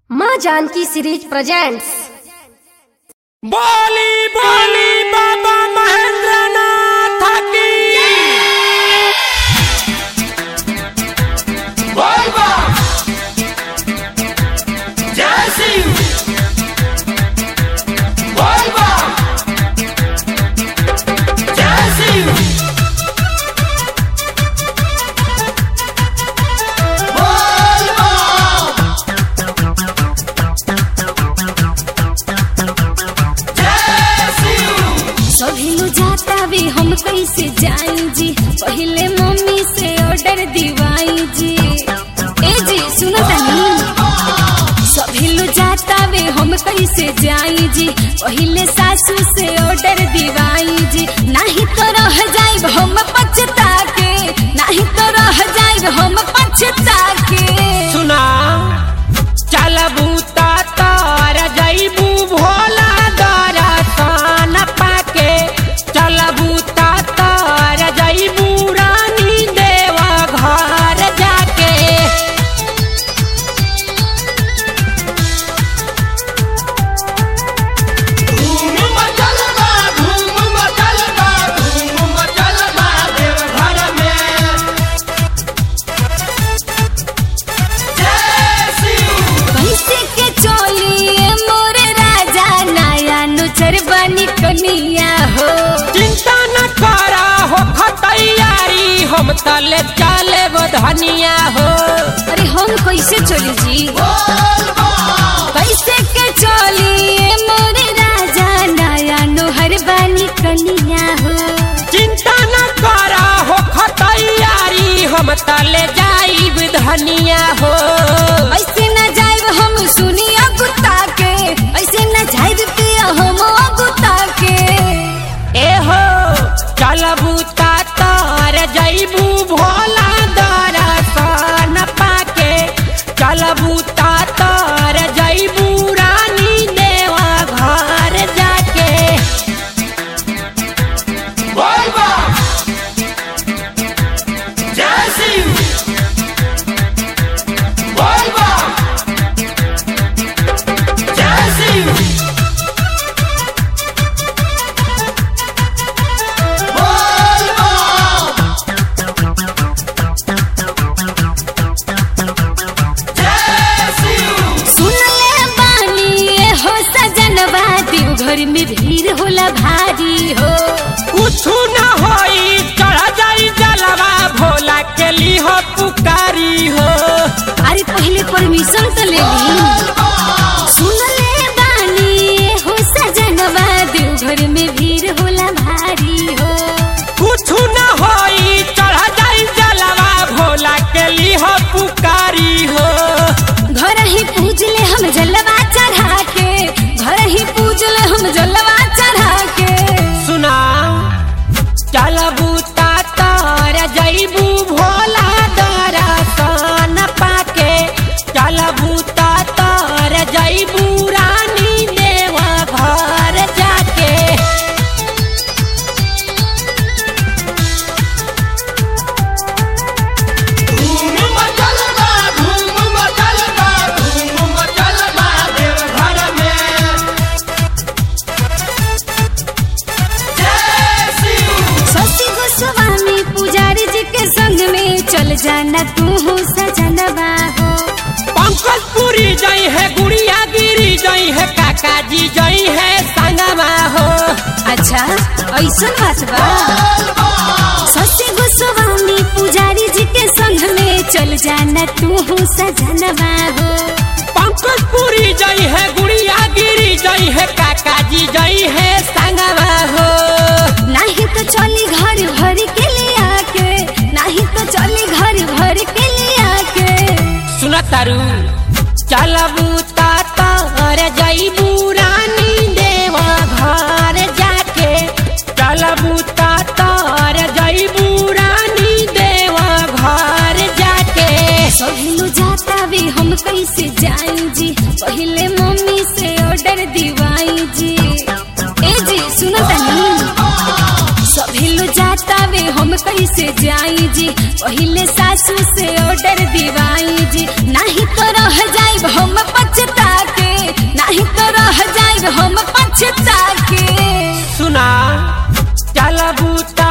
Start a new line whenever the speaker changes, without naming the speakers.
माँ Janaki series presents
बोली बोली बाबा महेंद्र नाथ की बोल बा जय सिंह बोल बा जय सिंह बोल बा जय सिंह
सभी लो जाता भी हम कैसे जाई जी पहले मम्मी से ऑर्डर दिवाई जी ए जी सुनो तनी सभी लो जाता भी हम कैसे जाई जी पहले सासू से ऑर्डर दिवाई जी नहीं तो रह जाइब हम पछता के नहीं तो रह जाइब हम पछता के
सुना चलबू तार जईबू भोला दरसन पाके चलबू तार जईबू रानी देवा घर जाके धूम मचल बा धूम मचल बा धूम मचल बा देव घर में जय सिंह
कैसे के चोलिए मोरे राजा नया नुचर बनी कनिया हो
चिंता न करा हो तैयारी हम तले चले धनिया हो
अरे हम कैसे चली जी कैसे के चोलिए मोरे राजा नया नुहर बनी कनिया हो
चिंता न करा हो तैयारी हम तले जाइब धनिया हो
ऐसे न जाइब हम सुनिया गुत्ता के ऐसे न जाइब पिया हम गुत्ता के
ए हो चलबू तार जईबू भोला दरसन पाके चलबू तार जईबू रानी देवा घर जाके बोल बा जय सिंह बोल बा जय सिंह बोल बा जय सिंह
सुन ले बानी ये हो सजनवा देव घर में भीड़ होला भारी हो
कुछ न होई चढ़ जाई जलवा भोला के ली हो पुकारी हो
अरे पहले परमिशन तो ले ली सुन ले बानी ये हो सजनवा देव घर में भीड़ होला भारी हो
कुछ न होई चढ़ जाई जलवा भोला के ली हो पुकारी हो
घर ही पूज ले हम जलवा चढ़ा के घर ही पूज ले हम जलवा चढ़ा के
सुना चलबू तार जईबू भोला दरसन पाके चलबू तार जईबू रानी देवा घर जाके धूम मचल बा धूम मचल बा धूम मचल बा देव घर में जय सिंह
शशि गोस्वामी पुजारी जी के संग में चल जाना तू हो सजनवा हो
पंकज पुरी जई है गुड़िया गिरी जई है काका जी जई है संगमा हो
अच्छा ऐसा बात बा शशि गोस्वामी पुजारी जी के संग में चल जाना तू हो सजनवा हो
पंकज पुरी जई है गुड़िया गिरी जई है काका जी जई है संगमा हो
नहीं तो चली घर भर के लिया के नहीं तो चली घर भर के लिया के
सुन तारू चलबू तार जईबू रानी देवा घर जाके चलबू तार जईबू रानी देवा घर जाके
सभी लो जाता भी हम कैसे जाई जी पहले मम्मी से ऑर्डर दिवाई जी ए जी सुनो तनी सभी लो जाता वे हम कैसे जाई जी पहले सासू से ऑर्डर दिवाई जी नहीं तो रह जाइब हम पछता
बूता